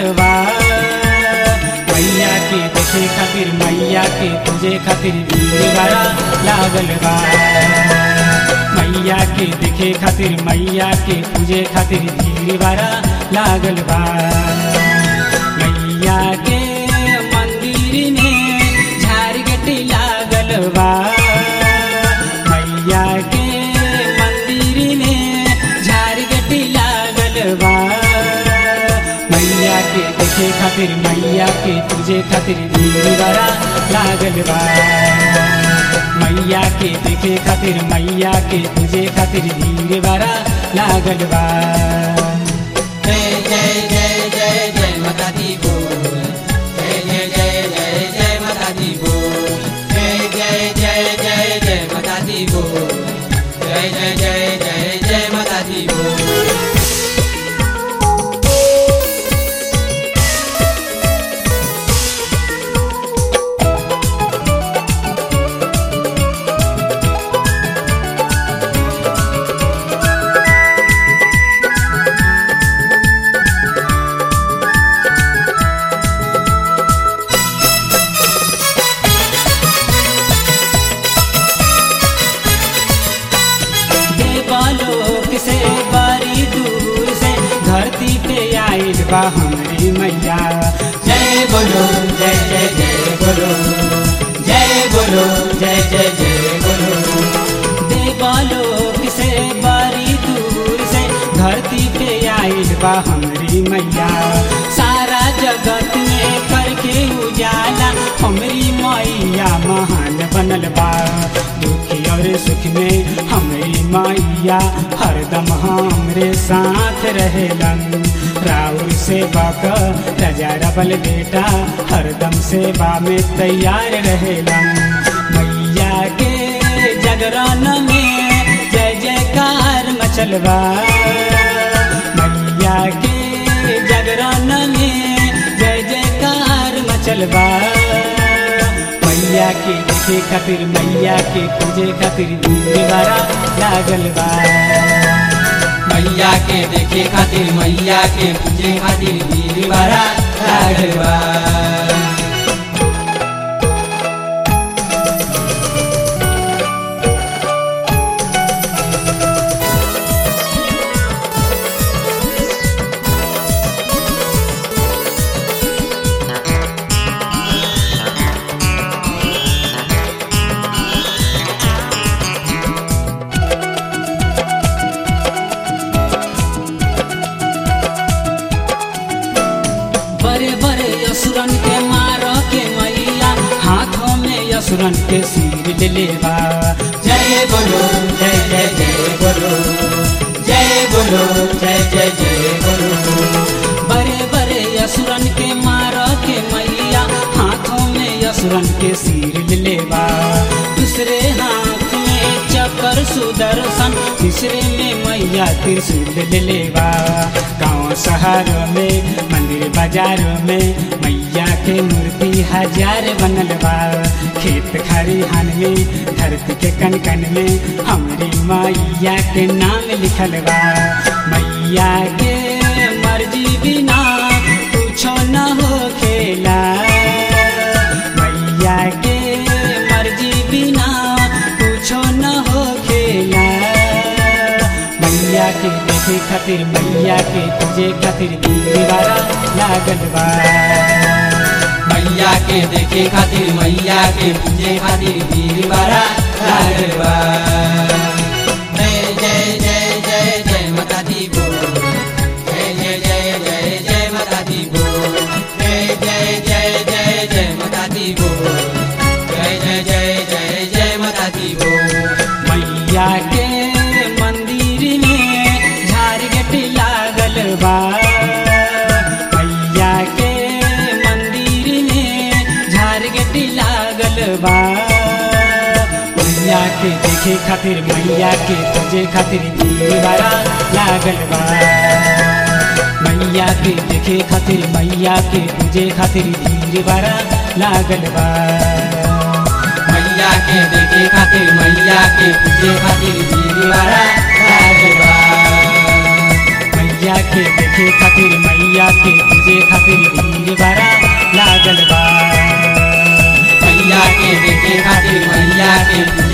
बा मैया के देखे खातिर मैया के पूजे खातिर भीड़ बड़ा लागल बा मैया के देखे खातिर मैया के पूजे खातिर भीड़ बड़ा लागल बा मैया के मंदिर में झारगट लागल बा मैया के मंदिर में झारगट लागल बा मैया के देखे खातिर मैया के पूजे खातिर भीड़ बड़ा लागल बा मैया के देखे खातिर मैया के पूजे खातिर भीड़ बड़ा लागल बा जय जय जय जय जय माता दी बोल जय जय जय जय जय माता दी बोल जय जय जय जय जय माता दी बोल जय जय जय जय जय माता दी बोल देवलोक से बड़ी दूर से धरती पे आइल बा हमारी मैया जय बोलो जय जय जय बोलो जय बोलो जय जय जय बोलो देवलोक से बड़ी दूर से धरती पे आइल बा हमारी मैया सारा जगत में करके उजाला हमारी मैया महान बनल बा दुखी और सुख में हमारी मैया हरदम हमरे साथ रहेलन राउर सेवा क राजा रबल बेटा हरदम सेवा में तैयार रहेलन मैया के जगरण में जय जयकार मचलबा मैया के जगरण में जय जयकार मचलबा मैया के देखे खातिर मैया के पूजे खातिर भीड़ बड़ा लागल बा मैया के देखे खातिर मैया के पूजे खातिर भीड़ बड़ा लागल बा बड़े बड़े असुरन के मार के मैया हाथों में असुरन के सिर ले लेबा जय बोलो जय जय जय बोलो जय बोलो जय जय जय बोलो बड़े बड़े असुरन के मार के मैया हाथों में असुरन के सिर ले लेबा दूसरे हाथ में चक्कर सुदर्शन तीसरे में मैया त्रिशूल ले लेबा गाँव शहर में मंदिर बाजार में मैया के मूर्ति हजार बनल बा खेत खरिहान में धरती के कन कन में हमरी मैया के नाम लिखल बा मैया के मर्जी बिना कुछो न हो खेला मैया के मर्जी बिना कुछो न हो खेला मैया के देखे खातिर मैया के पूजे खातिर दीवारा लागल बा मैया के देखे खातिर मैया के पूजे खातिर भीड़ बड़ा लागल बा जय जय जय जय जय माता दी बोल जय जय जय जय जय माता दी बोल जय जय जय जय जय माता दी बोल जय जय जय जय जय माता दी बोल मैया के मंदिर में झारगट लागल बा मैया के मंदिर में झारगट लागल बा मैया के देखे खातिर मैया के पूजे खातिर भीड़ बड़ा लागल बा मैया के देखे खातिर मैया के पूजे खातिर भीड़ बड़ा लागल बा मैया के देखे खातिर मैया के पूजे खातिर भीड़ बड़ा लागल बा मैया के देखे खातिर मैया के पूजे खातिर भीड़ बड़ा लागल बा मैया के देखे खातिर मैया के